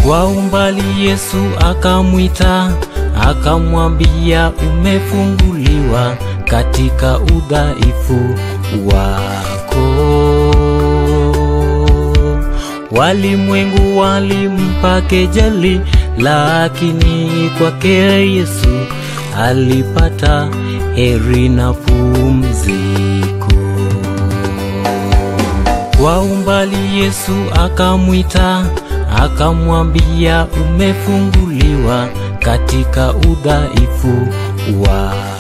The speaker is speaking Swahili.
Kwa umbali Yesu akamwita, akamwambia umefunguliwa katika udhaifu wako. Walimwengu walimpa kejeli, lakini kwake Yesu alipata heri na pumziko. Kwa umbali Yesu akamwita, akamwambia umefunguliwa katika udhaifu wako.